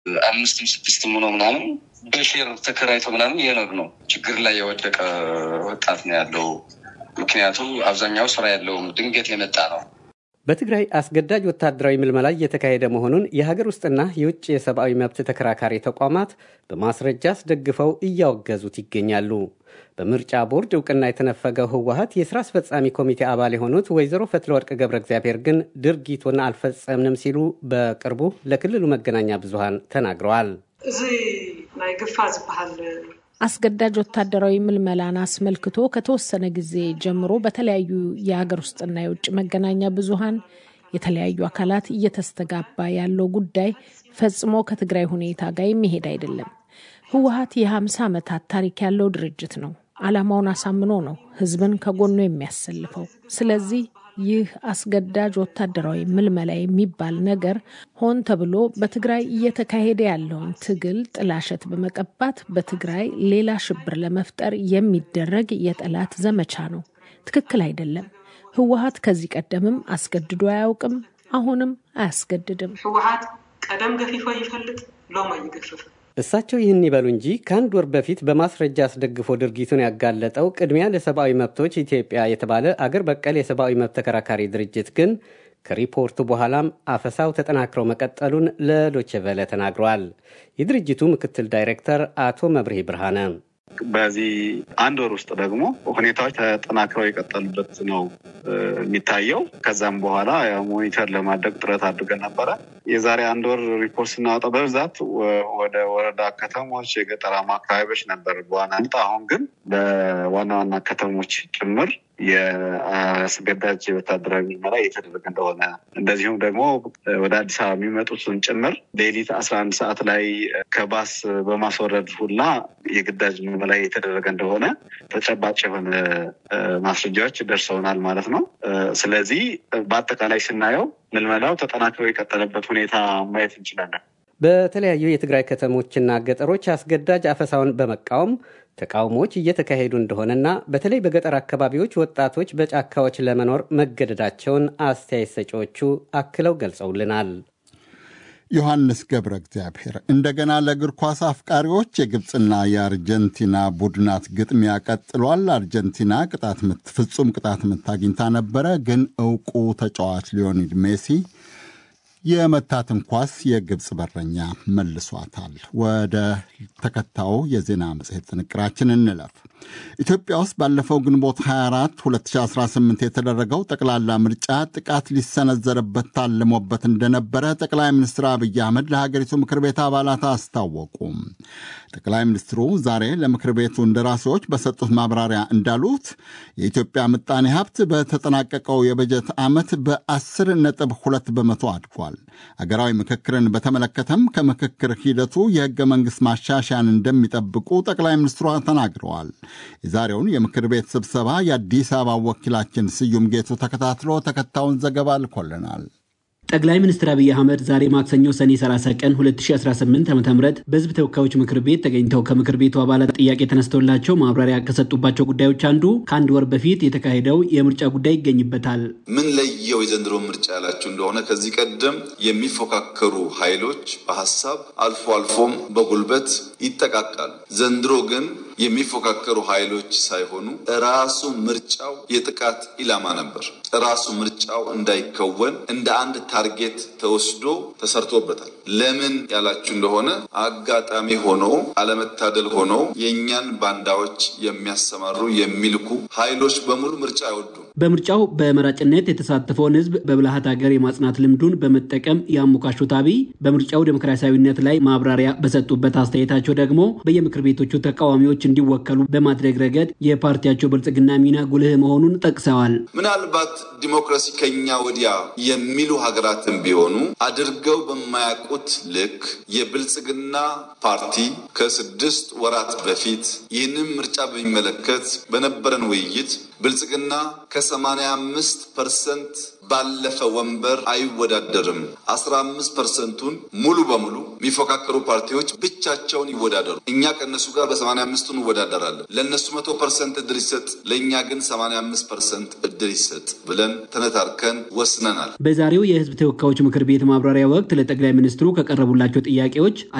አምስትም ስድስትም ሆኖ ምናምን በሼር ተከራይቶ ምናምን የኖር ነው። ችግር ላይ የወደቀ ወጣት ነው ያለው። ምክንያቱም አብዛኛው ስራ ያለውም ድንገት የመጣ ነው። በትግራይ አስገዳጅ ወታደራዊ ምልመላ እየተካሄደ መሆኑን የሀገር ውስጥና የውጭ የሰብአዊ መብት ተከራካሪ ተቋማት በማስረጃ አስደግፈው እያወገዙት ይገኛሉ። በምርጫ ቦርድ እውቅና የተነፈገው ህወሀት የስራ አስፈጻሚ ኮሚቴ አባል የሆኑት ወይዘሮ ፈትለወርቅ ገብረ እግዚአብሔር ግን ድርጊቱን አልፈጸምንም ሲሉ በቅርቡ ለክልሉ መገናኛ ብዙሃን ተናግረዋል። እዚ ናይ ግፋ ዝበሃል አስገዳጅ ወታደራዊ ምልመላን አስመልክቶ ከተወሰነ ጊዜ ጀምሮ በተለያዩ የሀገር ውስጥና የውጭ መገናኛ ብዙሃን የተለያዩ አካላት እየተስተጋባ ያለው ጉዳይ ፈጽሞ ከትግራይ ሁኔታ ጋር የሚሄድ አይደለም። ህወሀት የሀምሳ ዓመታት ታሪክ ያለው ድርጅት ነው። ዓላማውን አሳምኖ ነው ህዝብን ከጎኑ የሚያሰልፈው። ስለዚህ ይህ አስገዳጅ ወታደራዊ ምልመላ የሚባል ነገር ሆን ተብሎ በትግራይ እየተካሄደ ያለውን ትግል ጥላሸት በመቀባት በትግራይ ሌላ ሽብር ለመፍጠር የሚደረግ የጠላት ዘመቻ ነው። ትክክል አይደለም። ህወሀት ከዚህ ቀደምም አስገድዶ አያውቅም፣ አሁንም አያስገድድም። ህወሀት ቀደም ገፊፎ ይፈልጥ ሎማ ይገፍፍ እሳቸው ይህን ይበሉ እንጂ ከአንድ ወር በፊት በማስረጃ አስደግፎ ድርጊቱን ያጋለጠው ቅድሚያ ለሰብአዊ መብቶች ኢትዮጵያ የተባለ አገር በቀል የሰብአዊ መብት ተከራካሪ ድርጅት ግን ከሪፖርቱ በኋላም አፈሳው ተጠናክረው መቀጠሉን ለዶቼ ቬለ ተናግረዋል። የድርጅቱ ምክትል ዳይሬክተር አቶ መብርሄ ብርሃነ በዚህ አንድ ወር ውስጥ ደግሞ ሁኔታዎች ተጠናክረው የቀጠሉበት ነው የሚታየው። ከዛም በኋላ ሞኒተር ለማድረግ ጥረት አድርገን ነበረ። የዛሬ አንድ ወር ሪፖርት ስናወጣ በብዛት ወደ ወረዳ ከተሞች፣ የገጠራማ አካባቢዎች ነበር በዋናነት። አሁን ግን በዋና ዋና ከተሞች ጭምር የአስገዳጅ ወታደራዊ ምርመራ እየተደረገ እንደሆነ እንደዚሁም ደግሞ ወደ አዲስ አበባ የሚመጡትን ጭምር ሌሊት አስራ አንድ ሰዓት ላይ ከባስ በማስወረድ ሁላ የግዳጅ ምርመራ እየተደረገ እንደሆነ ተጨባጭ የሆነ ማስረጃዎች ደርሰውናል ማለት ነው። ስለዚህ በአጠቃላይ ስናየው ምልመላው ተጠናክሮ የቀጠለበት ሁኔታ ማየት እንችላለን። በተለያዩ የትግራይ ከተሞችና ገጠሮች አስገዳጅ አፈሳውን በመቃወም ተቃውሞዎች እየተካሄዱ እንደሆነና በተለይ በገጠር አካባቢዎች ወጣቶች በጫካዎች ለመኖር መገደዳቸውን አስተያየት ሰጪዎቹ አክለው ገልጸውልናል። ዮሐንስ ገብረ እግዚአብሔር እንደገና ለእግር ኳስ አፍቃሪዎች የግብፅና የአርጀንቲና ቡድናት ግጥሚያ ቀጥሏል። አርጀንቲና ቅጣት ምት ፍጹም ቅጣት ምት አግኝታ ነበረ፣ ግን እውቁ ተጫዋች ሊዮኔል ሜሲ የመታትን ኳስ የግብፅ በረኛ መልሷታል። ወደ ተከታዩ የዜና መጽሔት ጥንቅራችን እንለፍ። ኢትዮጵያ ውስጥ ባለፈው ግንቦት 24 2018 የተደረገው ጠቅላላ ምርጫ ጥቃት ሊሰነዘርበት ታልሞበት እንደነበረ ጠቅላይ ሚኒስትር አብይ አህመድ ለሀገሪቱ ምክር ቤት አባላት አስታወቁ። ጠቅላይ ሚኒስትሩ ዛሬ ለምክር ቤቱ እንደራሴዎች በሰጡት ማብራሪያ እንዳሉት የኢትዮጵያ ምጣኔ ሀብት በተጠናቀቀው የበጀት ዓመት በ10 ነጥብ 2 በመቶ አድጓል። አገራዊ ምክክርን በተመለከተም ከምክክር ሂደቱ የህገ መንግሥት ማሻሻያን እንደሚጠብቁ ጠቅላይ ሚኒስትሯ ተናግረዋል። የዛሬውን የምክር ቤት ስብሰባ የአዲስ አበባ ወኪላችን ስዩም ጌቱ ተከታትሎ ተከታዩን ዘገባ ልኮልናል። ጠቅላይ ሚኒስትር አብይ አህመድ ዛሬ ማክሰኞ ሰኔ 30 ቀን 2018 ዓ ም በህዝብ ተወካዮች ምክር ቤት ተገኝተው ከምክር ቤቱ አባላት ጥያቄ ተነስተውላቸው ማብራሪያ ከሰጡባቸው ጉዳዮች አንዱ ከአንድ ወር በፊት የተካሄደው የምርጫ ጉዳይ ይገኝበታል። ምን ለየው የዘንድሮ ምርጫ ያላችሁ እንደሆነ ከዚህ ቀደም የሚፎካከሩ ኃይሎች በሀሳብ አልፎ አልፎም በጉልበት ይጠቃቃሉ። ዘንድሮ ግን የሚፎካከሩ ኃይሎች ሳይሆኑ ራሱ ምርጫው የጥቃት ኢላማ ነበር። ራሱ ምርጫው እንዳይከወን እንደ አንድ ታርጌት ተወስዶ ተሰርቶበታል። ለምን ያላችሁ እንደሆነ አጋጣሚ ሆኖ አለመታደል ሆኖ የእኛን ባንዳዎች የሚያሰማሩ የሚልኩ ኃይሎች በሙሉ ምርጫ አይወዱም። በምርጫው በመራጭነት የተሳተፈውን ህዝብ በብልሃት ሀገር የማጽናት ልምዱን በመጠቀም ያሞካሹት አብይ በምርጫው ዴሞክራሲያዊነት ላይ ማብራሪያ በሰጡበት አስተያየታቸው ደግሞ በየምክር ቤቶቹ ተቃዋሚዎች እንዲወከሉ በማድረግ ረገድ የፓርቲያቸው ብልጽግና ሚና ጉልህ መሆኑን ጠቅሰዋል። ምናልባት ዲሞክራሲ ከኛ ወዲያ የሚሉ ሀገራትን ቢሆኑ አድርገው በማያውቁት ልክ የብልጽግና ፓርቲ ከስድስት ወራት በፊት ይህንን ምርጫ በሚመለከት በነበረን ውይይት ብልጽግና ከሰማንያ አምስት ፐርሰንት ባለፈ ወንበር አይወዳደርም። አስራ አምስት ፐርሰንቱን ሙሉ በሙሉ የሚፎካከሩ ፓርቲዎች ብቻቸውን ይወዳደሩ። እኛ ከእነሱ ጋር በሰማንያ አምስቱ እንወዳደራለን። ለእነሱ መቶ ፐርሰንት እድል ይሰጥ፣ ለእኛ ግን ሰማንያ አምስት ፐርሰንት እድል ይሰጥ ብለን ተነታርከን ወስነናል። በዛሬው የህዝብ ተወካዮች ምክር ቤት ማብራሪያ ወቅት ለጠቅላይ ሚኒስትሩ ከቀረቡላቸው ጥያቄዎች